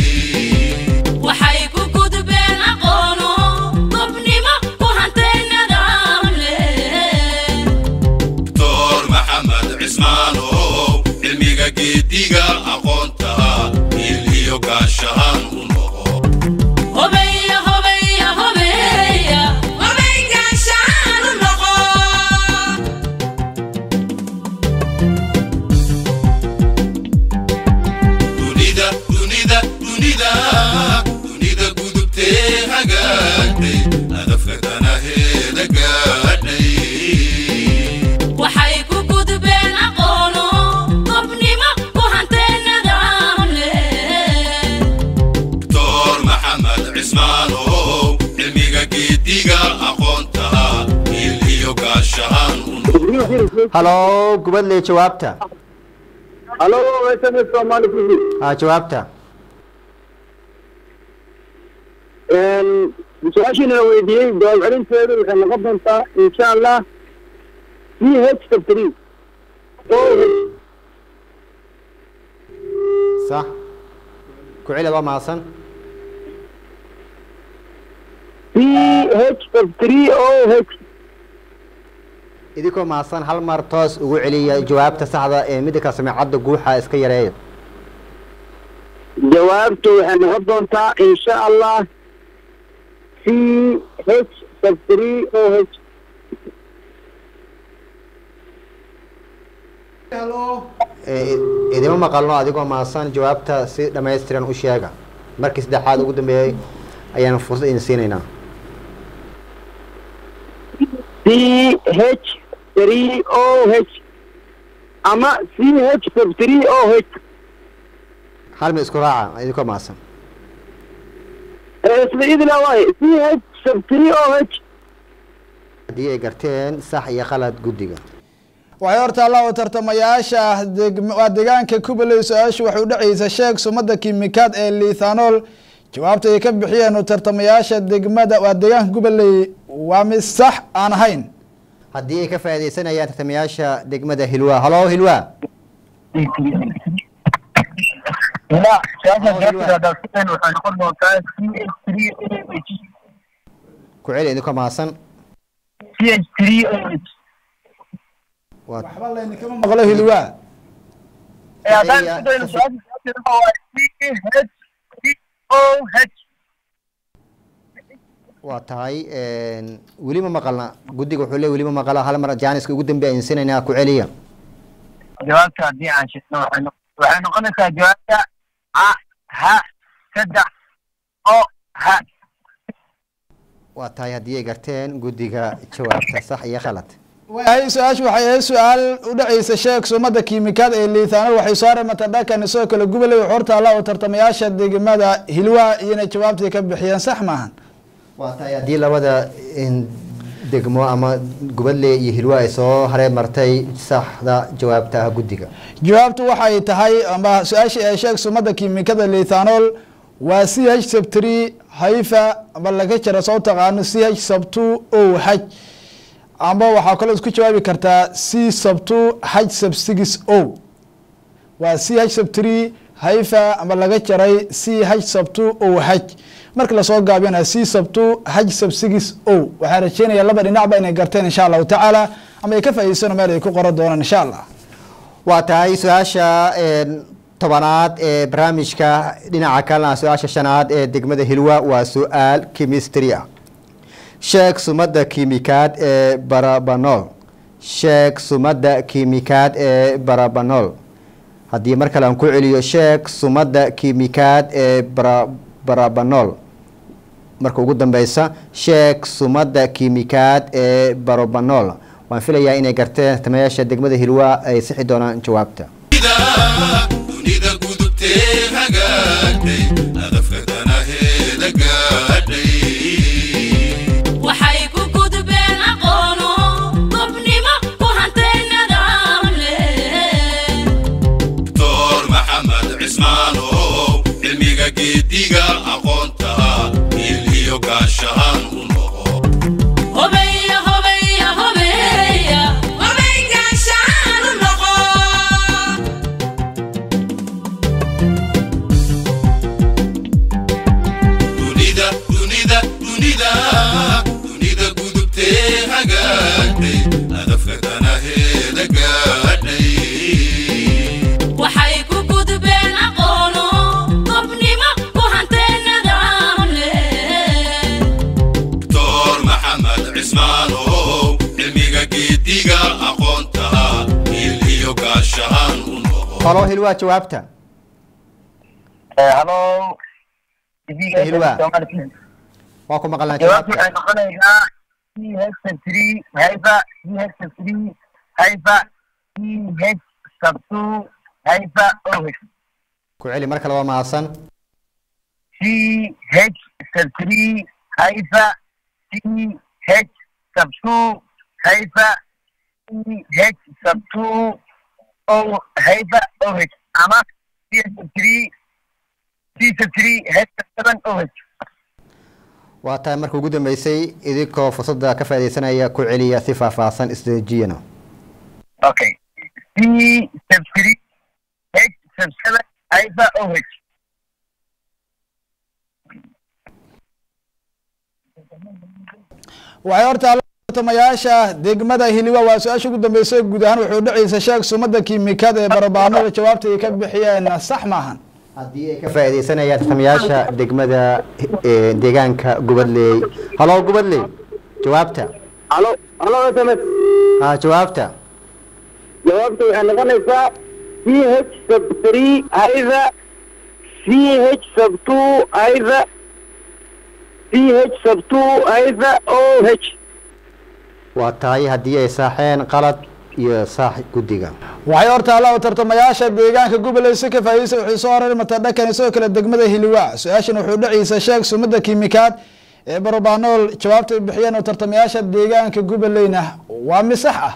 waxay ku gudbeen aqoono gobnimo ku hantay nidaam leh doctor maxamed cismaanow cilmiga geediga aqoonta il iyo gaashahaan u noqo hobeya hobeya hobeya hobey gaashaan u noqo dunida dunida dunida dunida gudubtee hagaagtay hadafka danaheeda gaadhay waxay ku gudbeen aqoono gobnimo ku hantay nidaam leh doctor maxamed cismaanow cilmiga geediga aqoonta il iyo gaashahaan u noqo halo gubadley jawaabta halo sms soomaali tv ha jawaabta su-aashiina la weydiiyey jawaab celinteedu waxay noqon doontaa insha allah c h three sax ku celi adoo mahadsan c h three o h idinkoo mahadsan hal mar toos ugu celiya jawaabta saxda ee midda kale samecadda guuxa iska yareeya jawaabtu waxay noqon doontaa insha allah c h sub three o h Eh, idima maqalno adigoo maasan jawaabta si dhammaystiran u sheega markii saddexaad ugu dambeeyey ayaan fursad idin siinaynaa c h three o h ama c h sub three o h hal mid isku raaca idinkoo maasan isla idila waaye c h sub three o h haddii ay garteen sax iyo khalad guddiga waxay horta alla u tartamayaasha degm- waa deegaanka kubaley su-aashu waxay udhexeysa sheeg sumada kimikaad ee lithanol jawaabta ay ka bixiyeen u tartamayaasha degmada waa deegaanka kubaley waa mid sax aan ahayn haddii ay ka faaidaysanayaan tartamayaasha degmada hilwa halo hilwa لا شاشة جابت هذا السؤال وحنقول له كان سي اتش 3 او اتش ku celi idinkoo maasan سي اتش 3 او اتش waa waxba layninkama maqlo hilwa هذا هي- السؤال هو سي اتش 3 او اتش waa tahay weli ma maqalna guddiga wuxuu leey weli ma maqala hal mar jaaniska ugu dambe ayaan siinaynaa ku celiya jawaabta haddii aan sheegno waxay noq- waxay noqonaysaa jawaabta a ha saddex o ha waa tahay haddii ay garteen guddiga jawaabta sax iyo khalad hay su-aashu waxay ahayd su-aal udhexeysa sheeg sumada kiimikaad ee lithanol waxay soo reemata dhankan isoo kale gubaley wuxuu horta alla u tartamayaasha degmada hilwa iyona jawaabtay ka bixiyeen sax maahan waa tahay haddii labada in, degmo ama gubadle iyo hilwa ay soo haree martay saxda jawaabta ah guddiga jawaabtu waxay tahay ama su-aashii ay sheeg sumada kiimikada lithanol waa c h sub three haifa ama laga jira soo taqaano c h sub two o h ama waxaa kaloo isku jawaabi kartaa c sub two h sub six o waa c h sub three haifa ama laga jaray c h sub two o h marka lasoo gaabiyana c sub two h sub six o waxaa rajeynaya laba dhinacba inay garteen insha allahu tacaala ama ay ka faa'iideysano meel ay ku qoran doonaan insha allah waa tahay su-aasha een, tobanaad ee barnaamijka dhinaca kalena su-aasha shanaad ee degmada hilwa waa su-aal chemistry ah sheeg sumada kiimikaad ee barabanol sheeg sumada kiimikaad ee barabanol haddii mar kale aan ku celiyo sheeg sumada kiimikaad ee bara- barabanol marka ugu dambeysa sheeg sumada kiimikaad ee barobanol waan filayaa inay garteen tamayaasha degmada hilwa ay sixi doonaan jawaabta dunida dunida gudubtee hagaagtay hadafka danaheeda gaadhay waxay ku gudbeen aqoono gobnimo ku hantay nidaam leh doctor maxamed cismaanow cilmiga geediga aqoonta il iyo gaashahaan u noqo hobeya hobeya hobeya hobeygaashaan u noqo dunida dunida dunida dunida gudubtee hagaagtay hadafka danaheeda gaadhay waxay ku gudbeen aqoono gobnimo ku hantay nidaam leh doctor maxamed cismaanow cilmiga geediga aqoonta il iyo gaashahaan u noqo halo hilwa jawaabta halo Hilwa. waa ku maqalnaa jawaabtu jawaabta waxay noqonaysaa c h sub three haifa c h sub three haifa c h sub two haifa o h ku celi mar kale waa mahadsan C H sub three haifa C H sub two haifa C H sub two O haifa O H ama C H sub three C sub three H sub seven O H waa tahay marka ugu dambeysay idinkoo fursadda ka faaidaysanaya ku celiya si faahfaahsan isdejiyana Okay. C sub three H sub seven haifa O H waxay horta alla tartamayaasha degmada hiliwa waa su-aasha ugu dambeysa guud ahaan wuxuu dhaceysa sheeg sumada kiimikada ee barabaanada jawaabta ay ka bixiyeen sax maahan haddii ay ka faa'iidaysanayaan tartamayaasha degmada eh, deegaanka gubadley halo gubadley jawaabta halo halo sms ha jawaabta jawaabta waxay noqonaysaa c h sub three hayda c h sub two hayda c h sub two hayda o h waa tahay haddii ay saaxeen qalad iyo saax guddiga waxay hortaalla u tartamayaasha deegaanka goboley si ka faa'iidaysa waxay soo hormartaa dhakan isagoo kale degmada hiliwaa su-aashan wuxuu dhacaysa sheeg sumada kiimikaad ee barobanool jawaabta ay bixiyeen oo tartamayaasha deegaanka goboleyna waa misax ah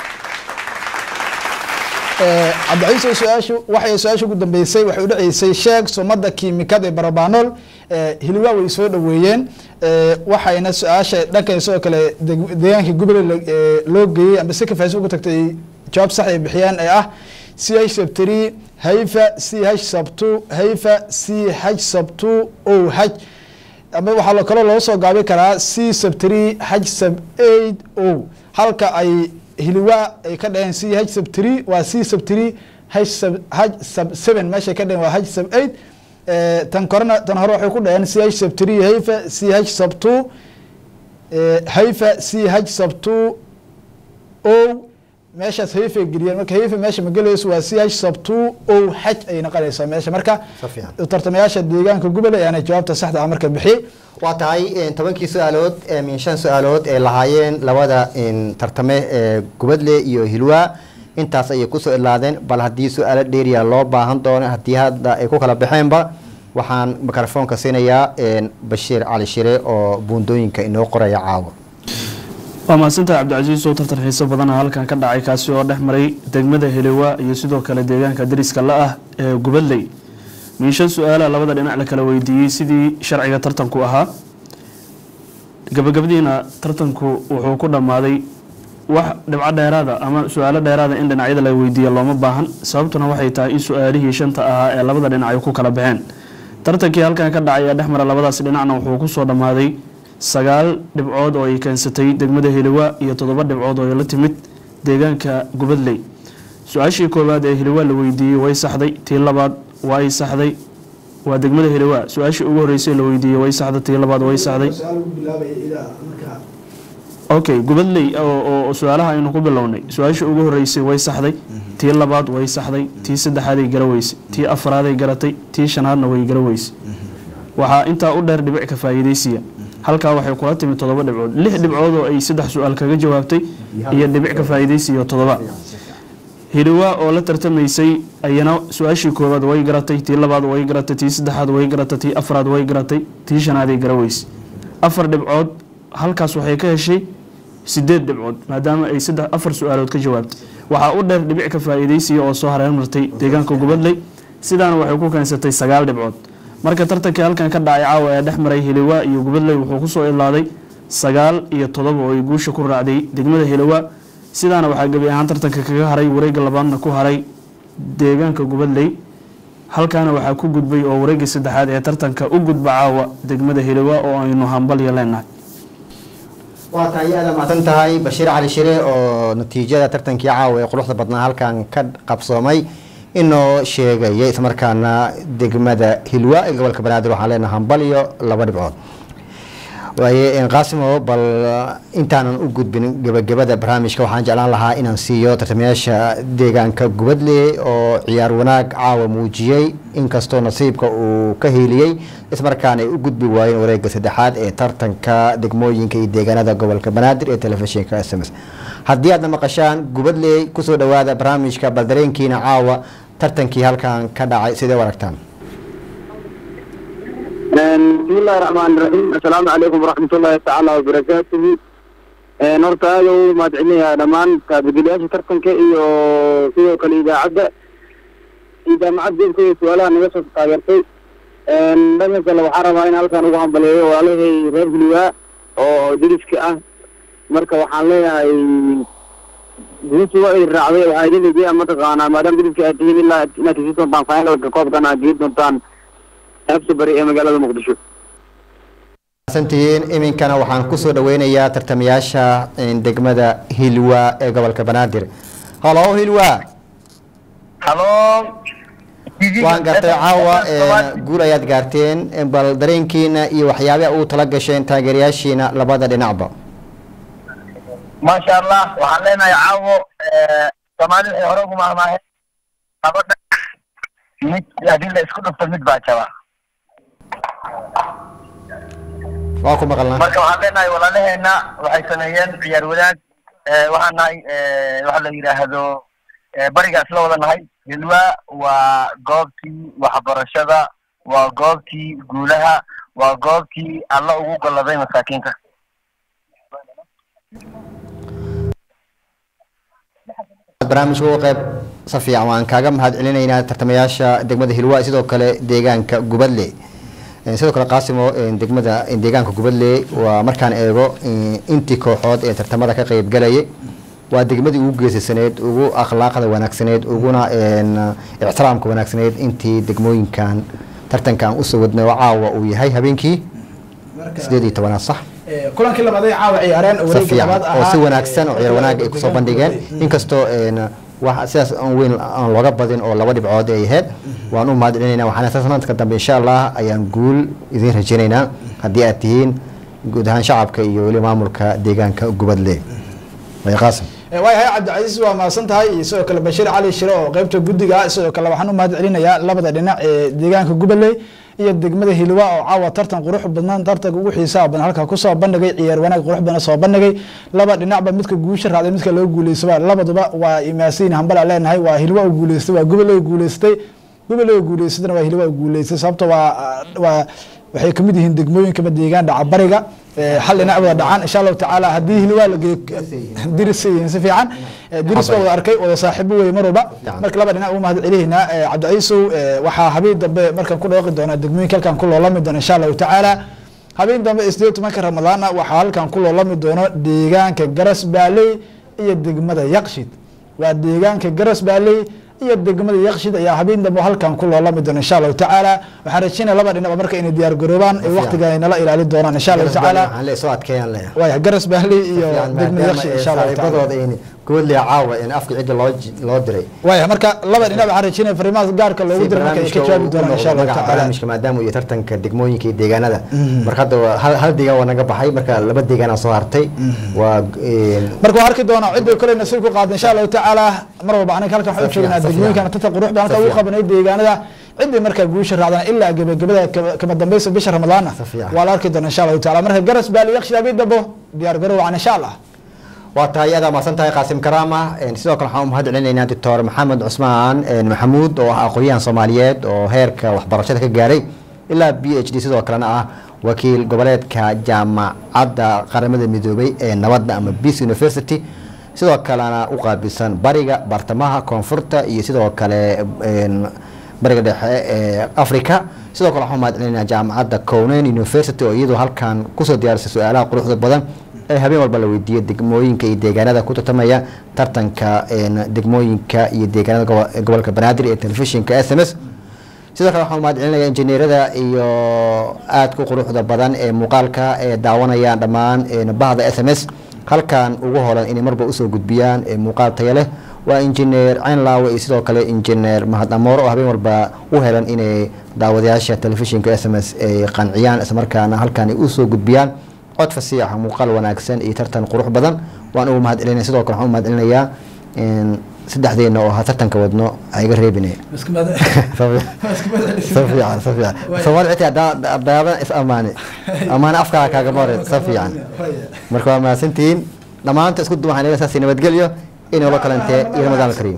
Eh, cabdiciise su-aashu waxay su-aasha ugu dambeysay waxay udhaceysay sheeg sumada kiimikad ee barobanool Eh, hiliwaa way soo dhaweeyeen Eh, waxayna su-aasha dhankan isagoo kale deg- deegaanka goboley la- eh, loo geeyey amba si ka faa'iidaysa ugu tagtay jawaab sax ay bixiyeen ee ah c h sub three hayfa c h sub two hayfa c h sub two o h ama waxaa lo kaloo loo soo gaabi karaa c sub three h sub eight o halka ay hiliwaa ay ka dhaheen c h sub three waa c sub three h sub h sub seven meeshay ka dhaheen waa h sub eight Eh, tan korena tan hore waxay ku dhaheen c h sub three hayfa c h sub two eh, hayfa c h sub two o meeshaas hayfay geliyeen marka hayfa meesha ma gelayso waa c h sub two o h ay noqonaysaa meesha marka Si fiican. tartamayaasha deegaanka gubale ayaana jawaabta saxda ah marka bixiyey waa tahay eh, tobankii su-aalood eh, min shan su-aalood ee lahaayeen labada in, tartame ee gubadle iyo hilwaa intaas ayay kusoo idlaadeen bal haddii su-aalo dheeriya loo baahan doono haddii hadda ay ku kala baxeenba waxaan mikrofoonka siinayaa een, bashiir cali shire oo buundooyinka inoo qoraya caawa waa mahadsantahay cabdicasiis oo tartan xiiso badana halkan ka dhacay kaasi oo dhex maray degmada heliwa iyo sidoo kale deegaanka dariska la ah ee gubadley miishan su-aalaha labada dhinac la kala weydiiyey sidii sharciga tartanku ahaa gabagabadiina tartanku wuxuu ku dhammaaday wax dhibco dheeraada ama su-aalo dheeraada in dhinacyada la weydiiya looma baahan sababtuna waxay tahay in su-aalihii shanta ahaa ee labada dhinac ay ku kala baxeen tartankii halkan ka dhacay ee dhex mara labadaas dhinacna wuxuu kusoo dhammaaday sagaal dhibcood oo ay keensatay degmada heliwa iyo toddoba dhibcood oo ay la timid deegaanka gubadley su-aashii koowaad ee heliwa la weydiiyey way saxday tii labaad way saxday waa degmada heliwa su-aashii ugu horeysay la weydiiyey way saxday tii labaad way saxday okay gubadley oo oo su-aalaha aynu ku bilownay su-aashii ugu horeysay way saxday tii labaad way saxday tii saddexaaday garaweysay tii afraaday garatay tii shanaadna way garaweysay waxaa intaa u dheer dhibic ka faa'iidaysiya halkaa waxay kula timi toddoba dhibcood lix dhibcood oo ay saddex su-aal kaga jawaabtay iyo dhibic ka faa'iidaysiya toddoba hiliwa oo la tartamaysay ayana su-aashii koowaad way garatay tii labaad way garatay tii saddexaad way garatay tii afraad way garatay tii shanaaday garaweysay afar dhibcood halkaas waxay ka heshay sideed dhibcood maadaama ay saddex afar su-aalood ka jawaabtay waxaa u dheer dhibic ka faa'iidaysiya oo soo hareer martay deegaanka gubadley sidaana waxay ku keensatay sagaal dhibcood marka tartankii halkan ka dhacay caawa ee dhex maray hiliwa iyo gubadley wuxuu kusoo ilaaday sagaal iyo todoba oo ay guusha ku raacday degmada hiliwa sidaana waxaa gebi ahaan tartanka kaga haray wareegga labaadna ku haray deegaanka gubadley halkaana waxaa ku gudbay oo wareegga saddexaad ee tartanka u gudba caawa degmada hiliwa oo aynu hambalyo leenahay waa tahay aada mahadsan tahay bashiir cali shire oo natiijada tartankii caawa ee quruxda badnaa halkan ka qabsoomay inoo sheegaya islamarkaana degmada hilwa ee gobolka banaadir waxaan leenahay hambalyo laba dhibcood waaye qaasimo bal intaanan u gudbin gebagabada barnaamijka waxaan jeclaan lahaa inaan siiyo tartamayaasha deegaanka gubadle oo ciyaar wanaag caawa muujiyey inkastoo nasiibka uu ka hiiliyey ismarkaana ay u gudbi waayeen wareega saddexaad ee tartanka degmooyinka iyo deegaanada gobolka banaadir ee telefishinka s m s haddii aadna maqashaan gubadley kusoo dhawaada barnaamijka bal dareenkiina caawa tartankii halkan ka dhacay sidee u aragtaan بسم الله الرحمن الرحيم السلام عليكم ورحمة الله تعالى وبركاته horta aada u mahadcelinayaa dhammaan kaabageliyaasha tartanka iyo sidoo kale idaacadda iyo jaamacad jeebka iyo su-aalaha naga soo taageertay dhanka kale waxaan rabaa in halkan ugu hambaleeyo walaalahay reer gulwaa oo diriska ah marka waxaan leeyahay guusha waa idin raacday waxaa idin egeya mataqaanaa maadaama diriska aad tihiin ilaa inaad kasii doontaan finalka koobkan aad gei doontaan xabsi bari ee magaalada muqdisho santihiin iminkana waxaan kusoo dhaweynayaa tartamayaasha degmada hilwa ee gobolka banaadir halo hilwa halo TV waan gartay caawa Soomaali- guul ayaad gaarteen bal dareenkiina iyo waxyaabaha ugu tala gasheen taageerayaashiina labada dhinacba maasha allah waxaan leenahay caawo eh, soomaali waxay hore ugu maahmaaheen labada mid haddii la isku dhufto mid baa jaba waa ku maqalnaa marka waxaan leenahay walaalaheena waxay sameeyeen ciyaar wadaag eh, waxaan nahay eh, waxa la yidhaahdo eh, barigaas la wada nahay hilwa waa goobtii waxbarashada waa goobtii guulaha waa goobtii alla ugu golladay masaakiinta barnaamijka uga qayb si fiican waan kaaga mahad celinaynaa tartamayaasha degmada hilwaa sidoo kale deegaanka gubadle Eh, sidoo kale qaasimo eh, degmada eh, deegaanka gubadle waa markaan eego eh, intii kooxood ee tartamada ka qayb galayay waa degmadii ugu geesisaneed ugu akhlaaqda wanaagsaneed uguna een, ixtiraamka wanaagsaneed intii degmooyinkan tartankan usoo wadnay oo caawa uu yahay habeenkii sideed iyo tobanaad sax kulankii labaad ay caawa ciyaareen oo si wareegga fiican labaad oo ahaa si wanaagsan oo ciyaar wanaag ay kusoo bandhigeen inkastoo een, wax sidaas aan weyn aan looga badin oo laba dhibcood ay ahayd waan u mahad celinayna waxaan sanadka dambe insha allah ayaan guul idiin rajaynaynaa haddii aad tihiin guud ahaan shacabka iyo weli maamulka deegaanka gubadle way qaasim waayahay cabdicasiis waa mahadsan tahay iyo sidoo kale bashiir cali shire oo qeybta guddiga ah sidoo kale waxaan u mahad celinayaa labada dhinac ee deegaanka gubadley iyo degmada hilwa oo caawa tartan qurux badnaan tartanka ugu xiisaha badan halkaa kusoo bandhigay ciyaar wanaag qurux badan soo bandhigay laba dhinacba midka guusha raacday midka loo guuleystaba labaduba waa imaasiin hambala leenahay waa hilwa u guuleystay waa gubadley u guuleystay gubadley u guuleysatana waa hilwa u guuleystay sababta waa waa waxay kamid yihiin degmooyinkaba deegaan dhaca bariga ee hal dhinac wada dhacaan insha allahu tacaala haddii hilwaa la geeyo diris yihiin si fiican Eh, diris baa wada arkay wada saaxiibo wey mar walba marka laba dhinac ugu mahad celihaynaa Eh, cabdicaiisow eh, waxaa habeen dambe markaan ku dhawaqi doonaa degmooyinka halkan ku loolami doona insha allahu tacaala habeen dambe sideed tobanka ramadaana waxaa halkan ku loolami doono deegaanka garas baaley iyo degmada yaqshid waa deegaanka garas baaley iyo degmada yaqshid ayaa habeen dambe halkan ku loolami doona insha allahu tacaala waxaan rajeynaya laba dhinacba marka inay diyaar garoobaan ee waqtiga ay nala ilaalin doonaan insha allahu tacaala waxaan le soo adkeeyaan leeyahay waaya garas baaley iyo Fiican, degmada maadaama yaqshid ay insha allahu tacaala saaxiibadooda in gubadle caawa in afka cidda loo ji- loo diray waaya marka laba dhinac waxaan rajeynaya fariimaha gaarka loogu si diro marka ay ka barnaamijka jawaabi uu ku doonaan insha noqdo allahu magaca tacaala barnaamijka maadaama uu yahay tartanka degmooyinka iyo deegaanada marka hadda waa hal hal deegaan waa naga baxay marka laba deegaanaa soo hartay waa een, marka waan arki doonaa cidda kale nasiib ku qaada insha allahu tacaala mar walba anaga halkan waxaan u Safiyan, joognaa safiyan. degmooyinkana tata qurux baan halka ugu Safiyan. qabanay deegaanada ciddii markaa guusha raacdana ilaa gebagabada kama- kama dambeysa bisha ramadaana Safiyan. waa la arki doonaa insha allahu tacaala marka garas baali yaqshi habeen dambo diyaar garow wacan insha allah waa tahay adaa mahadsan tahay qaasim karaama een, sidoo kale waxaan u mahad celinaynaa doctor maxamed cusmaan een, maxamuud oo ah aqoonyahan soomaaliyeed oo heerka waxbarashada ka gaaray ilaa b h d sidoo kalena ah wakiil goboleedka jaamacadda qaramada midoobay ee nabadda ama peace university sidoo kalena u qaabilsan bariga bartamaha koonfurta iyo sidoo kale een, bariga dhexe ee africa sidoo kale waxaan u mahad celinaynaa jaamacadda conan university oo iyadoo halkan kusoo diyaarisay su-aalaha quruxda badan ee habeen walba la weydiiyo degmooyinka iyo deegaanada ku tartamaya tartanka een, degmooyinka iyo deegaanada gobo- gobolka banaadir ee telefishinka s m s sidoo kale waxaan u mahad celinaya injineerada iyo aadka u quruxda badan ee muuqaalka ee daawanayaan dhammaan een, bahda s m s halkan ugu holan inay marba usoo gudbiyaan ee muuqaal tayo leh waa injineer caynlaawe iyo sidoo kale injineer mahad amoor oo habeen walba u helan inay daawadayaasha telefishinka s m s ay qanciyaan islamarkaana halkan ay usoo gudbiyaan cod fasiixa muuqaal wanaagsan iyo tartan qurux badan waan ugu mahad celinaya sidoo kale waxaan u mahad celinayaa in saddexdeena oo ha tartanka wadno ha iga reebine safiican safiican soomaali xitaa hadaa daadan is amaane amaane afkaa kaagama hore safiican marka waa mahadsantihiin dhammaanta isku duwan waxaan saasi nabadgelyo inoola kalantee iyo ramadaan alkariim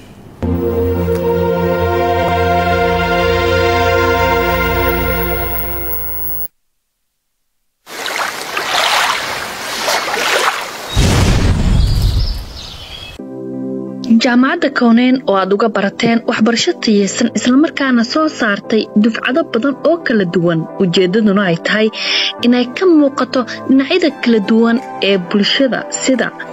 jaamacadda kowneen oo aad uga barateen waxbarasho tayeysan islamarkaana soo saartay dufcado badan oo kala duwan ujeeddaduna ay tahay inay ka muuqato dhinacyada kala duwan ee bulshada sida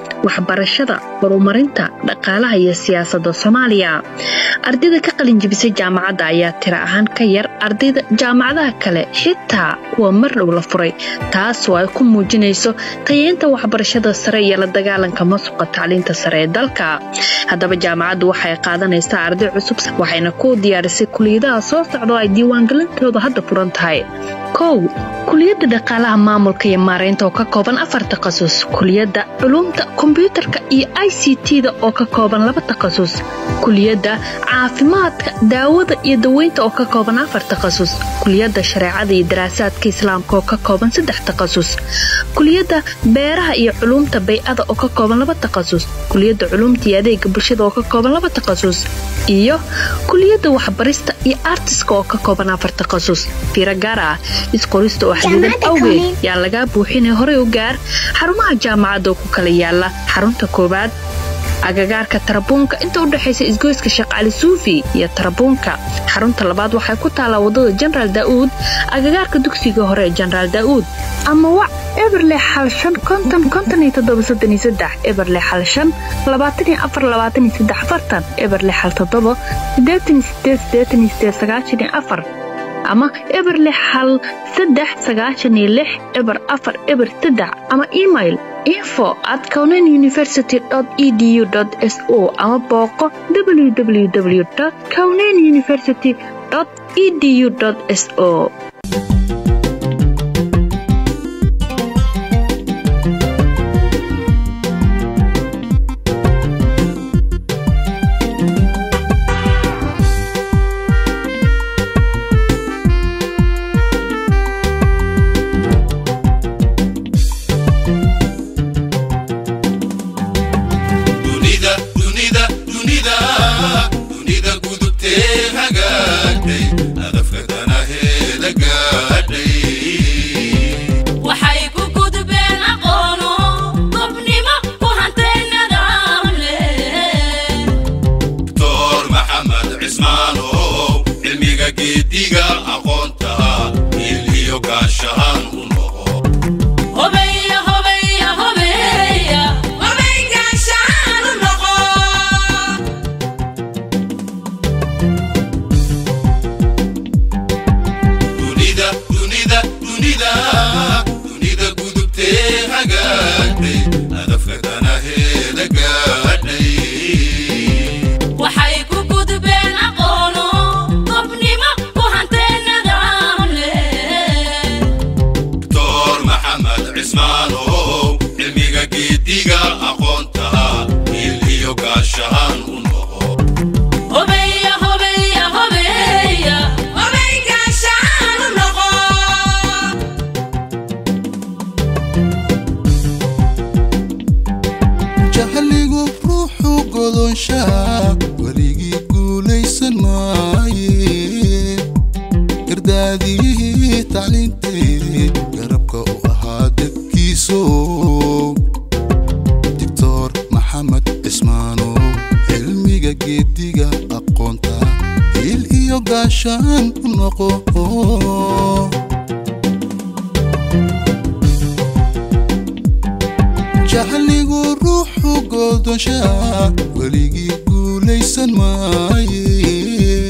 waxbarashada horumarinta dhaqaalaha iyo siyaasadda soomaaliya ardayda ka qalinjibisay jaamacadda ayaa tira ahaan ka yar ardayda jaamacadaha kale xitaa kuwa mar dhow la furay taas oo ay ku muujinayso tayeynta waxbarashada sare iyo la dagaalanka masuqa tacliinta sare ee dalka haddaba jaamacaddu waxay qaadanaysaa arday cusub waxayna ku diyaarisay kuliyadaha soo socda oo ay diiwaangelintooda hadda furan tahay kow kuliyadda dhaqaalaha maamulka iyo maaraynta oo ka kooban afar takhasus kuliyadda culuumta kombyuutarka iyo i c t-da oo ka kooban laba takhasus kuliyadda caafimaadka daawada iyo daweynta oo ka kooban afar takhasus kuliyadda shareecada iyo daraasaadka islaamka oo ka kooban saddex takhasus kuliyadda beeraha iyo culuumta bay-ada oo ka kooban laba takhasus kuliyadda culuumta iyo adeega bulshada oo ka kooban laba takhasus iyo kuliyadda waxbarista iyo artiska oo ka kooban afar takhasus fiiro gaar ah isqorista oo xadidan awgeed yaa lagaa buuxinay horey u gaar xarumaha jaamacadda oo ku kala yaala xarunta koowaad agagaarka tarabuunka inta u dhexaysa isgoyska sheekh cali suufi iyo tarabuunka xarunta labaad waxay ku taallaa waddada jenaraal daa'uud agagaarka dugsiga hore ee jenaraal daa'uud ama wac eberle xal shan konton konton iyo toddoba soddon iyo saddex eberle xal shan labaatan iyo afar labaatan iyo saddex afartan eberle xal toddoba siddeetan iyo sideed siddeetan iyo sideed sagaashan iyo afar ama eberle xal saddex sagaashan iyo lix eber afar eber saddex ama email info at conan university edu s o ama booqo www conan university edu s o dunida dunida dunida dunida gudubtee hagaagtay hadafka danaheeda gaadhay waxay ku gudbeen aqoono gobnimo ku hantay nidaam leh doctor maxamed cismaanow cilmiga geediga aqoonta il iyo gaashahaan u noqo hobeya hobeya hobeya hobey gaashaan u noqo dunida dunida dunida dunida gudubtee hagaagtay hadafka danaheeda gaadhay waxay ku gudbeen aqoono gobnimo ku hantay nidaam leh doctor maxamed cismaanow cilmiga geediga aqoonta il iyo gaashahaan u noqo hobeya hobeya hobeya hobey gaashaan u noqo jahligu ruuxu godonshaa weligii guulaysan maaye gardaadiyihii tacliintee garabka u ahaa dadkiiso doctor maxamed cismaanow cilmiga geediga aqoonta il iyo gaashaan u noqo jahligu ruuxu goodonshaa weligii guulaysan maaye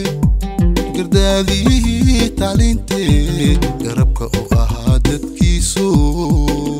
gardaadiyihii tacliintee garabka u ahaa dadkiisu